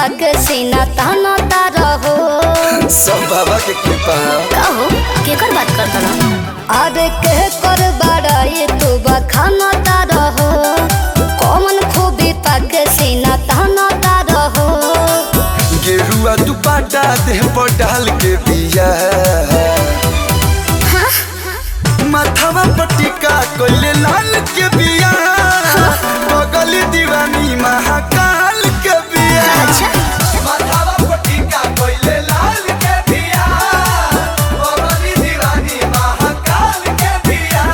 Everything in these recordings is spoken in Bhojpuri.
के सीना ताना तारा हो सब बाबा के कृपा है कहो केकर बात करता रहा अरे के कर बड़ा ये तू बखाना तारा हो कौन खूबी पाके सीना ताना तारा हो गेरुआ दुपट्टा देह पर डाल के बिया माथावा पटिका कोइले लाल के बिया बगल दीवानी महाकाल के बिया अच्छा माथावा पटिका कोइले लाल के बिया बगल दीवानी महाकाल के बिया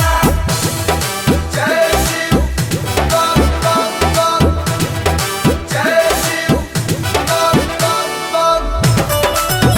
जय शिव बम बम बम जय शिव बम बम बम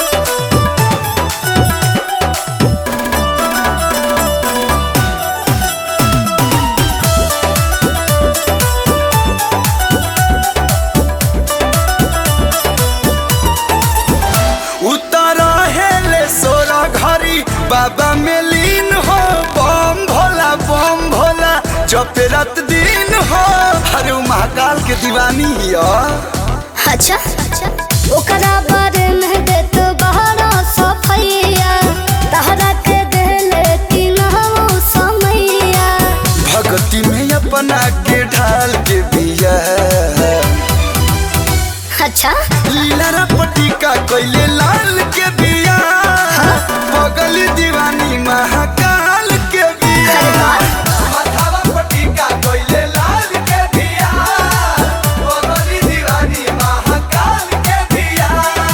उतारा हेले सोरा घरी बाबा में लीन हो बम भोला बम भोला जपे रात दिन हो अरे उ महाकाल के दीवानी हिया अच्छा ओकरा बारे में दे तो बहरा सफैया तहरा के देले कि नहु समैया भक्ति में अपना के ढाल के बिया अच्छा लीला पटिका कोइले लाल के बिया बगल दीवानी महाकाल के बिया अरे वाह। माथावा पटिका कोइले लाल के बिया बगल दीवानी महाकाल के बिया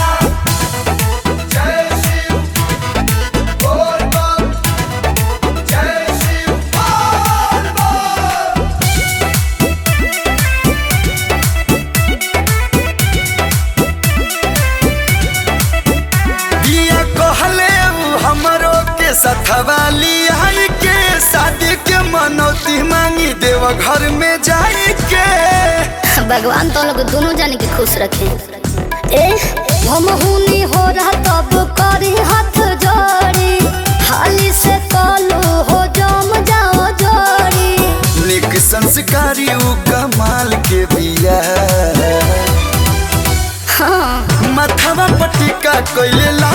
जय शिव बोल बम जय शिव बोल बम बिया कहले उ हमरो के सथवाली आई के शादी के मनौती मांगी देव घर में जाई के भगवान तो लोग दोनों जाने के खुश रखे ए हम हुनी हो रहा तब करी हाथ जोड़ी हाली से कलू हो जम जाओ जोड़ी निक संस्कारी उ कमाल के बिया हाँ माथावा पटिका कोइले